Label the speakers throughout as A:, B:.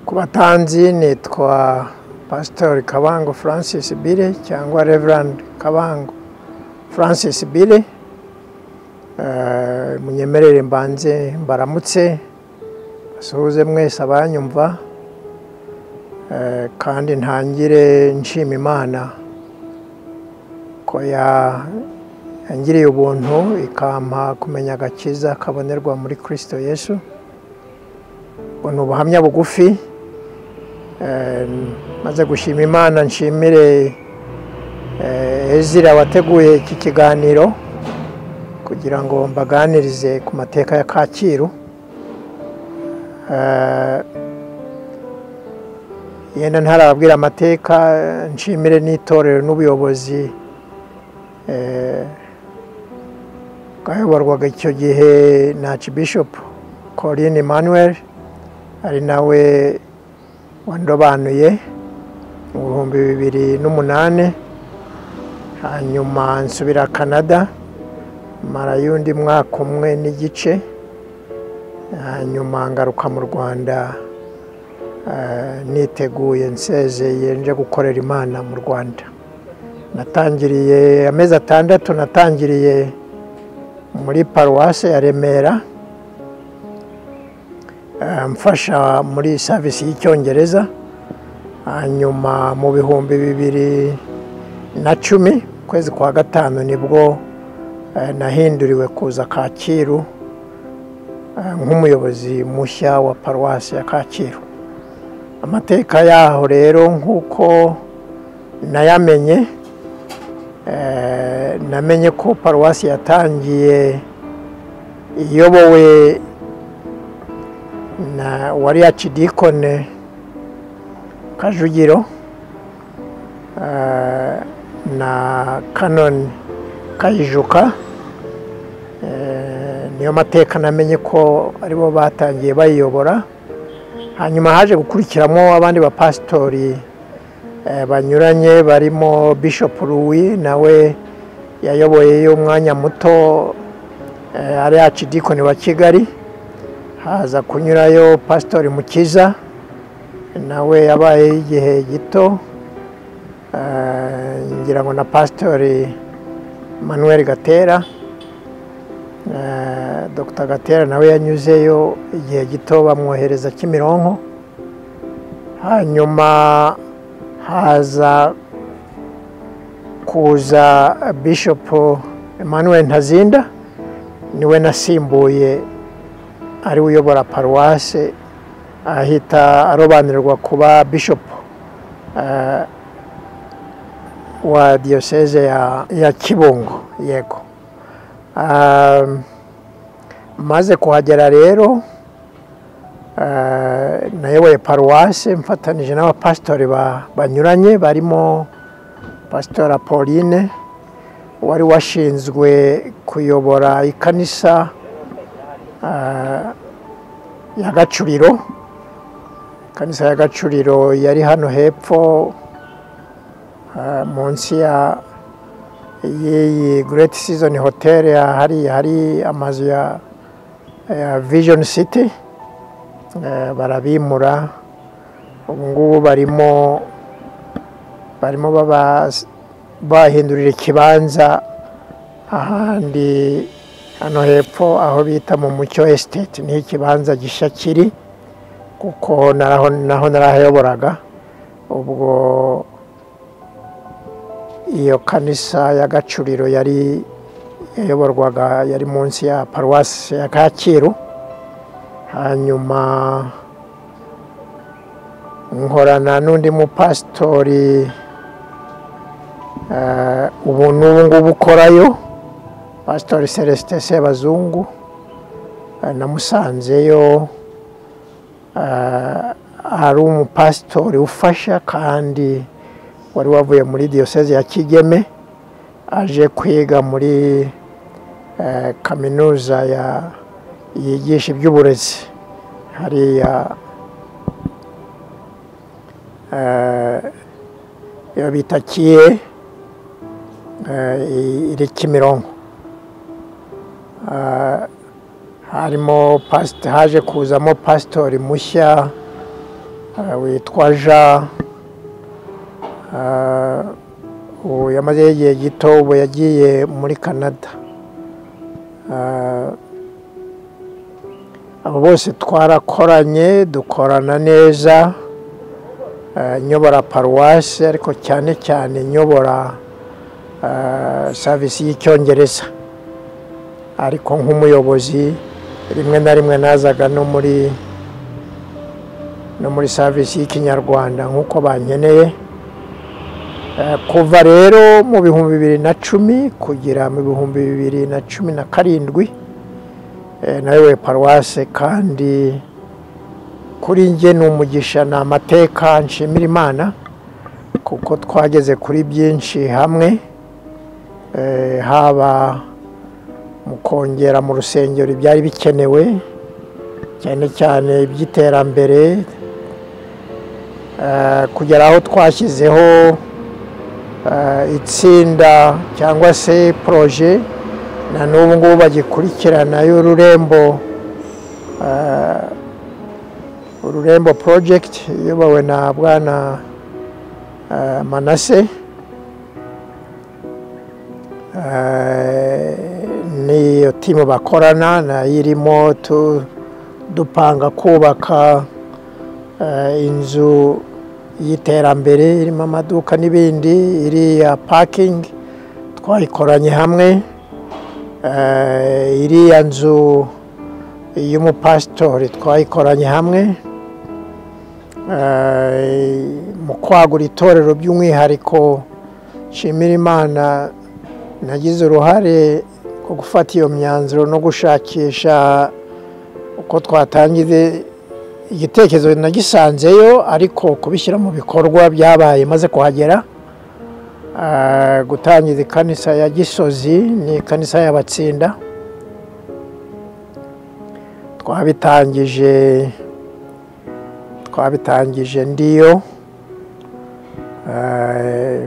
A: ku batanzi nitwa pasitori kabango francis bire cyangwa reverand kabango francis bire munyemerere mbanze mbaramutse basuhuze mwese abanyumva kandi ntangire nshima imana ko yangiriye ubuntu ikampa kumenya agakiza kabonerwa muri kirisito yesu ubu ni ubuhamya bugufi maze gushima imana nshimire ezira wateguye iki kiganiro kugira ngo mbaganirize ku mateka ya kacyiru yenda ntarababwira amateka nshimire n'itorero n'ubuyobozi bwayoborwaga icyo gihe na archbishop Corinne Emmanuel ari nawe wandobanuye mu bihumbi bibiri n'umunani hanyuma nsubira canada mara y'undi mwaka umwe n'igice hanyuma ngaruka mu rwanda niteguye nsezeye nje gukorera imana mu rwanda natangiriye amezi atandatu natangiriye muri paruwase ya remera mfasha muri savisi y'icyongereza hanyuma mu bihumbi bibiri na cumi ukwezi kwa gatanu nibwo nahinduriwe kuza kacyiru nk'umuyobozi mushya wa paruwasi ya kacyiru amateka yaho rero nk'uko nayamenye namenye ko paruwasi yatangiye iyobowe na wari yakidikone kajugiro na kanoni kayijuka niyo mateka namenye ko aribo batangiye bayiyobora hanyuma haje gukurikiramo abandi bapasitori banyuranye barimo Bishop ruwi nawe yayoboye umwanya muto ari yakidikoni wa kigali haza kunyurayo pasitori mukiza nawe yabayeho igihe gito ngira ngo na pasitori manuel gatera dr gatera nawe yanyuzeyo igihe gito bamwohereza kimironko hanyuma haza kuza bishop emmanuel ntazinda niwe nasimbuye ari uyobora paruwase ahita arobanurwa kuba bishop wa diyoseze ya kibungo yego maze kuhagera rero nayoboye paruwase mfatanije n'abapasitori banyuranye barimo pasitora pauline wari washinzwe kuyobora ikanisa ya gacuriro ikanisa ya gacuriro yari hano hepfo munsi ya y'iyi Great Season Hotel hari hari amazu ya Vision City barabimura ubu ngubu barimo barimo bahindurira ikibanza ahandi hano hepfo aho bita mu mucyo esiteti niho ikibanza gishya kiri kuko naho narahayoboraga ubwo iyo kanisa ya gacuriro yari yayoborwaga yari munsi ya paruwasi ya kacyiru hanyuma nkorana n'undi mupasitori ubu n'ubu ngubu ukorayo pasitori celestin sebazungu namusanzeyo ari umupasitori ufasha kandi wari wavuye muri diyoseze ya kigeme aje kwiga muri kaminuza yigisha iby'uburezi hariya iyo bita kiye iri kimironko harimo haje kuzamo pasitori mushya ah, witwa jean ah, ubu yamazeho igihe gito ubu yagiye muri canada Ah, abo bose twarakoranye dukorana neza ah, nyobora paruwasi ariko cyane cyane nyobora ah, savisi y'icyongereza ariko nk'umuyobozi rimwe na rimwe nazaga no muri no muri savisi y'ikinyarwanda nk'uko bankeneye Eh, kuva rero mu bihumbi bibiri na cumi kugera mu bihumbi bibiri na cumi na karindwi eh, nayoboye paruwase kandi kuri njye ni umugisha ni amateka nshimira imana kuko twageze kuri byinshi hamwe eh, haba mu kongera mu rusengero ibyari bikenewe cyane cyane iby'iterambere eh, kugera aho twashyizeho eh, itsinda cyangwa se poroje na n'ubu ngubu bagikurikirana y'ururembo eh, ururembo porojegiti iyobowe na bwana eh, manase Eh, n'iyo timu bakorana nayo irimo tu- dupanga kubaka eh, inzu y'iterambere irimo amaduka n'ibindi iriya pakingi twayikoranye hamwe Eh, iriya nzu y'umupasitori twayikoranye hamwe Eh, mu kwagura itorero by'umwihariko nshimira imana nagize uruhare mu gufata iyo myanzuro no gushakisha uko twatangiza igitekerezo nagisanzeyo ariko kubishyira mu bikorwa byabaye maze kuhagera Ah, gutangiza ikanisa ya gisozi ni ikanisa y'abatsinda twabitangije twabitangije ndiyo Ah,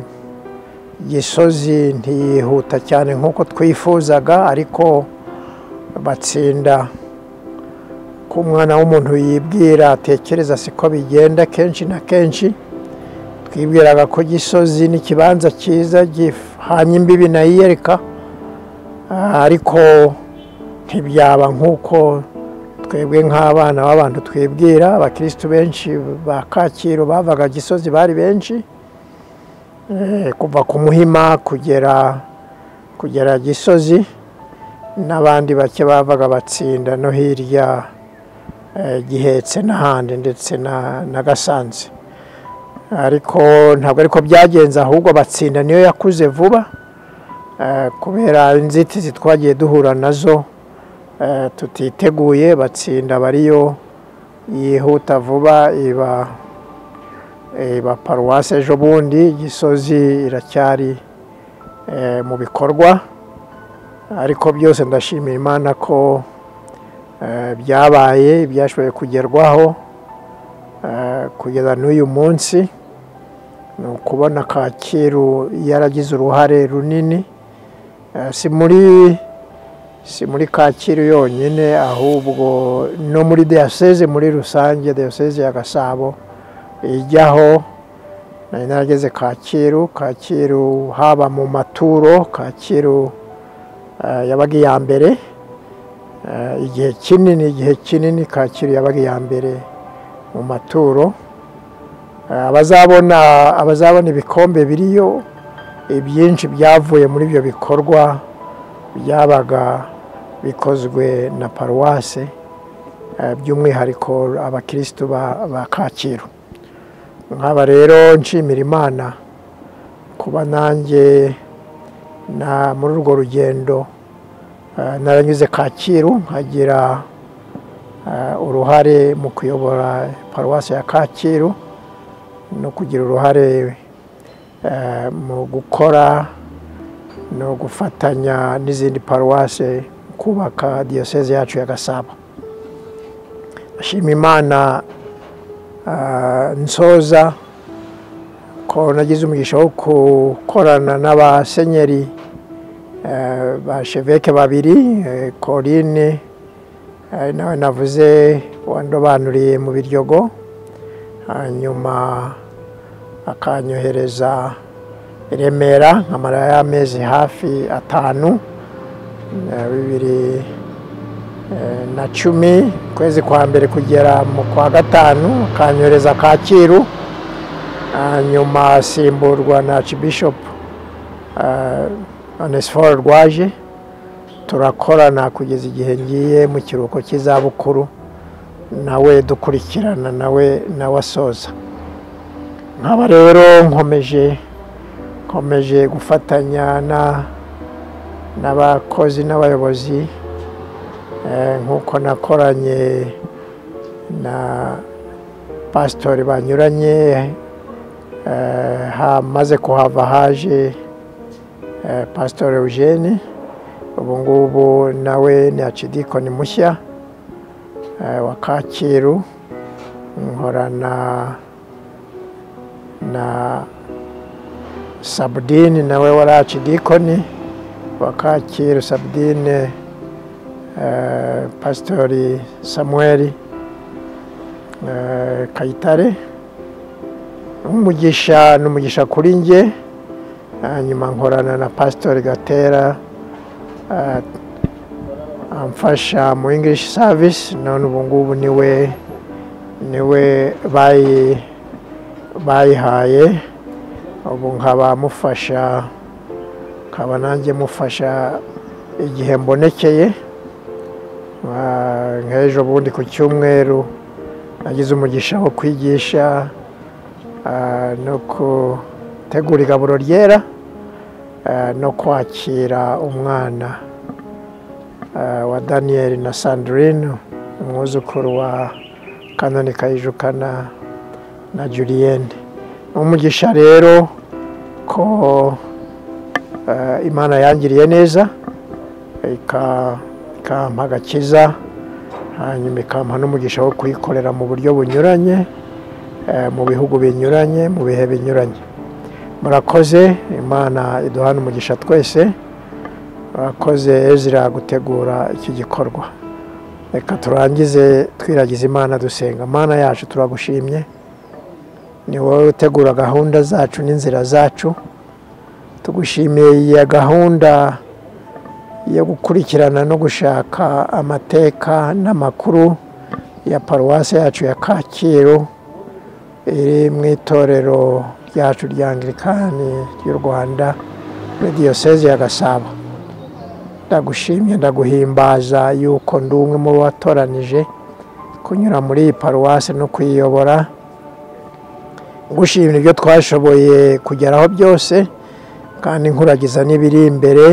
A: gisozi ntiyihuta cyane nk'uko twifuzaga ariko batsinda ko umwana w'umuntu yibwira atekereza siko bigenda kenshi na kenshi twibwiraga ko gisozi ni ikibanza cyiza gihanye imbibi nayiyereka Ah, ariko ntibyaba nk'uko twebwe nk'abana b'abantu twibwira abakirisitu benshi ba kacyiru bavaga gisozi bari benshi Eh, kuva ku muhima kugera kugera gisozi n'abandi bake bavaga batsinda no hirya eh, gihetse n'ahandi ndetse na na gasanze ariko ntabwo ariko byagenze ahubwo batsinda niyo yakuze vuba eh, kubera inzitizi twagiye duhura nazo eh, tutiteguye batsinda bariyo yihuta vuba iba iba paruwasi ejo bundi gisozi iracyari eh, mu bikorwa ariko byose ndashimira imana ko eh, byabaye byashoboye kugerwaho eh, kugeza n'uyu munsi ni ukubona kacyiru yaragize uruhare runini Eh, si muri si muri kacyiru yonyine ahubwo no muri diyaseze muri rusange diyaseze ya gasabo ijyaho nari narageze kacyiru kacyiru haba mu maturo kacyiru eh, yabaga iya mbere Eh, igihe kinini igihe kinini kacyiru yabaga iya mbere mu maturo Eh, abazabona abazabona ibikombe biriyo ibyinshi byavuye muri ibyo bikorwa byabaga bikozwe na paruwase eh, by'umwihariko abakirisitu ba- ba kacyiru nk'aba rero nshimira imana kuba nanjye na muri urwo rugendo eh, naranyuze kacyiru nkagira eh, uruhare mu kuyobora paruwasi ya kacyiru no kugira uruhare eh, mu gukora no gufatanya n'izindi paruwasi kubaka diyoseze yacu ya gasabo ashima imana Ah, nsoza ko nagize umugisha wo gukorana n'abasenyeri eh, ba sheveke babiri eh, Corinne eh, nawe navuze wandobanuriye mu biryogo hanyuma akanyohereza i remera nkamara y'amezi hafi atanu eh, bibiri eh, na cumi kwezi kwa mbere kugera mu kwa gatanu akanyohereza kacyiru hanyuma asimburwa na archbishop onesiforo rwaje turakorana kugeza igihe ngiye mu kiruhuko cy'izabukuru nawe dukurikirana nawe nawe asoza nkaba rero nkomeje nkomeje gufatanya na n'abakozi n'abayobozi eh, nk'uko nakoranye na pasitori banyuranye eh, hamaze kuhava haje eh, pasitori Eugene ubu ngubu nawe ni akidikoni mushya eh, wa kacyiru nkorana na sabudini nawe wari akidikoni wa kacyiru sabudine eh, pasitori samuweli eh, kayitare umugisha ni umugisha kuri njye hanyuma nkorana na pasitori gatera Ah, amfasha mu english service none ubu ngubu niwe niwe bayi bayihaye ubu nkaba mufasha nkaba nanjye mufasha igihe mbonekeye Ah, nk'ejo bundi ku cyumweru nagize umugisha wo kwigisha ah, no gutegura igaburo ryera eh, no kwakira umwana eh, wa daniyeli na sandrine umwuzukuru wa kanoni kayijuka na na juliyene umugisha rero ko eh, imana yangiriye neza ika- ikampa agakiza hanyuma ikampa n'umugisha wo kuyikorera mu buryo bunyuranye eh, mu bihugu binyuranye mu bihe binyuranye murakoze imana iduhana umugisha twese murakoze ezira gutegura iki gikorwa reka turangize twiragiza imana dusenga imana yacu turagushimye ni wowe utegura gahunda zacu n'inzira zacu tugushimiye iyi gahunda yo gukurikirana no gushaka amateka n'amakuru ya paruwasi yacu ya kacyiru iri mu itorero ryacu rya angirikani ry'u rwanda muri diyoseze ya gasabo ndagushimye ndaguhimbaza yuko ndi umwe mu bo watoranije kunyura muri iyi paruwasi no kuyiyobora ngushimira ibyo twashoboye kugeraho byose kandi nkuragiza n'ibiri imbere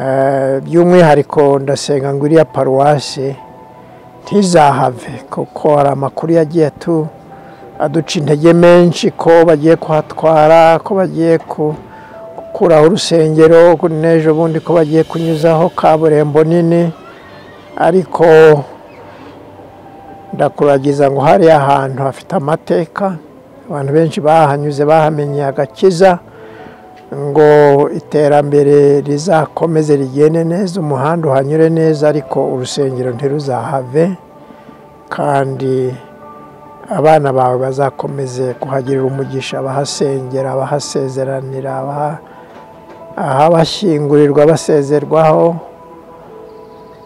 A: Eh, by'umwihariko ndasenga ngo iriya paruwasi ntizahave kuko hari amakuru yagiye atu aduca intege menshi ko bagiye kuhatwara ko bagiye ku- gukuraho urusengero ko n'ejo bundi ko bagiye kunyuzaho kaburimbo nini ariko ndakuragiza ngo hariya ahantu hafite amateka abantu benshi bahanyuze bahamenye agakiza ngo iterambere rizakomeze rigende neza umuhanda uhanyure neza ariko urusengero ntiruzahave kandi abana bawe bazakomeze kuhagirira umugisha abahasengera abahasezeranira abaha- ahabashyingurirwa basezerwaho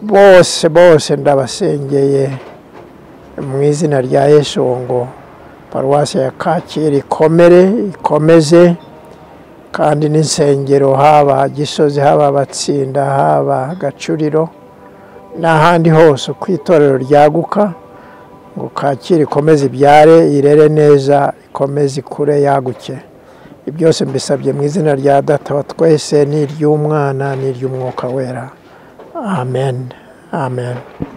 A: bose bose ndabasengeye mu izina rya yesu ngo paruwasi ya kacyiru ikomere ikomeze kandi n'insengero haba gisozi haba abatsinda haba gacuriro n'ahandi hose uko itorero ryaguka ngo kacyiru ikomeze ibyare irere neza ikomeze ikure yaguke ibyo byose mbisabye mu izina rya data wa twese n'iry'umwana n'iry'umwuka wera amen amen